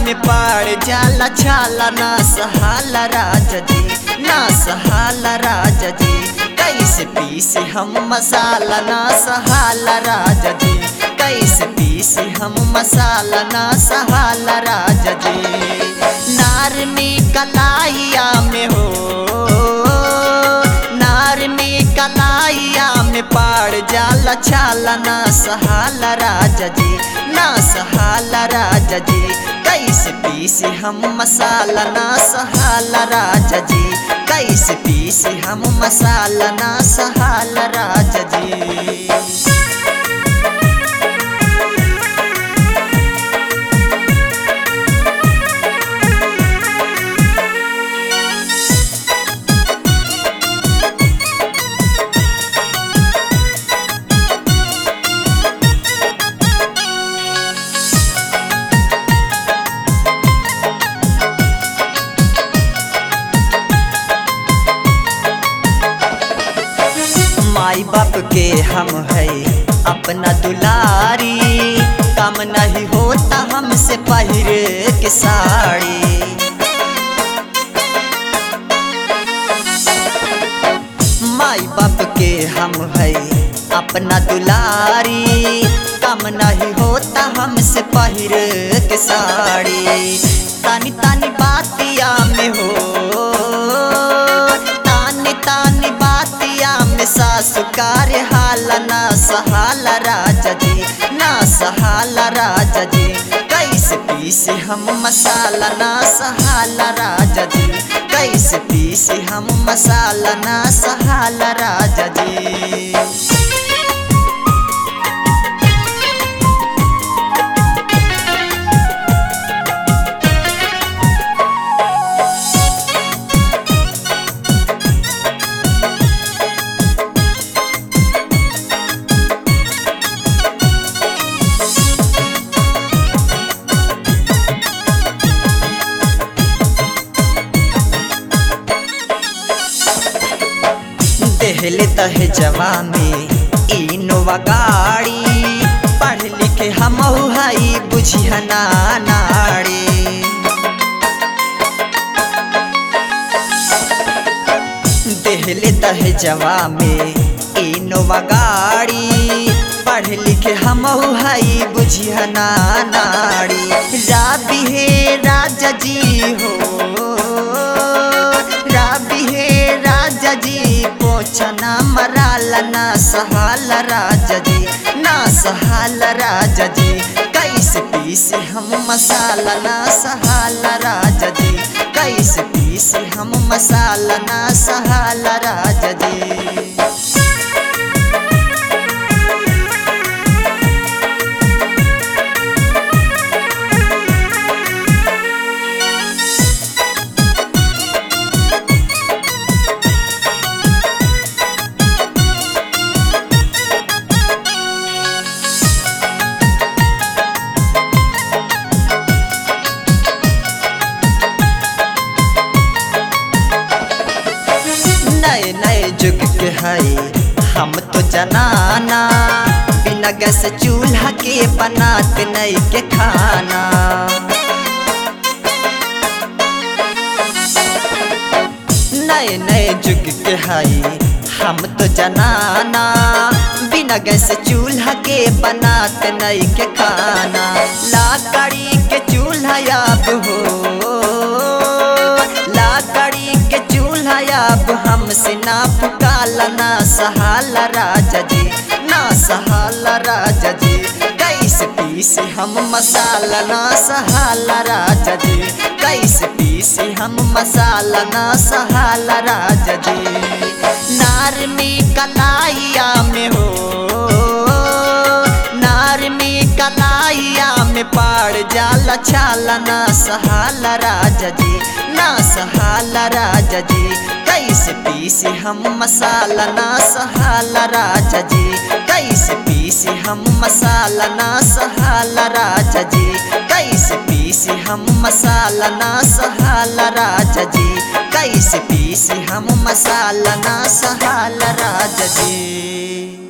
में पाड़ जाला छाला ना सहाला राजा जी ना सहाला राजा जी कैसे पीसे हम मसाला ना सहाला राजा जी कैसे पीसे हम मसाला ना सहाला राजा जी नार में कलाइया में हो नार में कलाइया में पाड़ जाला छाला ना सहाला राजा जी ना सहाला राजा जी कैसे पीसे हम मसाला ना सहाला राजा जी कैसे पीसे हम मसाला ना सहाला राजा जी माई बाप के हम है अपना दुलारी काम नहीं होता हमसे पहिरे के साड़ी माई बाप के हम है अपना दुलारी काम नहीं होता हमसे पहिरे के साड़ी तानी तानी बातिया में हो तानी तानी बातिया में सासु कार्य हाल ना सहाला राजा जी ना सहाला राजा जी कैसे पीसे हम मसाला ना सहाला राजा जी कैसे पीसे हम मसाला ना सहाला राजा जी देहले तहे जवा में इनोवा गाड़ी पढ़ लिखे हम हई बुझिहना नाड़ी देहले तहे जवा में इनोवा गाड़ी पढ़ लिखे हम हई बुझिहना नाड़ी राबी हे राजा जी हो राबी हे राजा जी पोछना मराला ना सहाला राजा जी ना सहाला राजा जी कैसे पीसे हम मसाला ना सहाला राजा जी कैसे पीसे हम मसाला ना सहाला राजा जी नए नए जुग के हई हम तो जनाना बिना गैस चूल्हा के बनाते नई के खाना नए नए जुग के हई हम तो जनाना बिना गैस चूल्हा के बनाते नई के खाना लाकड़ी के चूल्हा अब हो लाकड़ी के चूल्हा अब हमसे ना पुकाला ना सहाला राजा जी ना सहाला राजा जी कैसे पीसे हम मसाला ना सहाला राजा जी कैसे पीसे हम मसाला ना सहाला राजा जी नार में कलाइया में हो नार में कलाइया में पाड़ जाला छाला ना सहाला राजा जी ना सहाला राजा जी कैसे पीसे हम मसाला ना सहाला राजा जी कैसे पीसे हम मसाला ना सहाला राजा जी कैसे पीसे हम मसाला ना सहाला राजा जी कैसे पीसे हम मसाला ना सहाला राजा जी